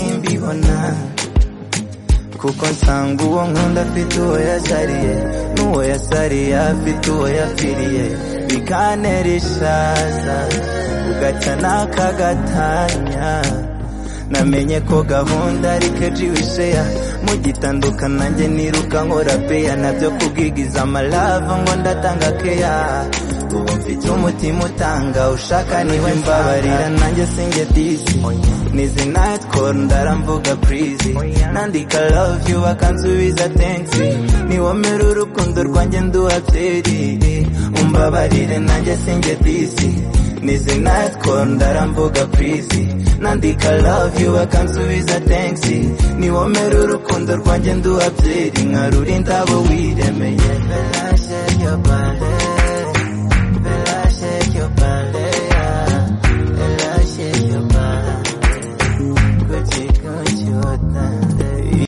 ubona kuko nsanga uwo nkunda afite uwo yasariye n'uwo yasariye afite uwo yapfiriye bikantera ishaza ugaca n'akagatanya namenye ko gahunda ari keji wisheya mugitandukana nanjye niruka nkora peya nabyo kubwigiza amalava ngo ndatanga keya ubu mfite umutima utanga ushaka niwe mbabarira nanjye sinjye disi nizi nayiti koru ndaramvuga purizi nandika love yu bakansubiza tensi niwomera urukundo rwanjye nduha byeri umbabarire nanjye sinjye disi nizi nayiti koru ndaramvuga purizi nandika love yu bakansubiza tensi niwomera urukundo rwanjye nduha byeri nkarura indabo wiremeye belashe yo bale belashe yo bale belashe yo bale kuchikuchuta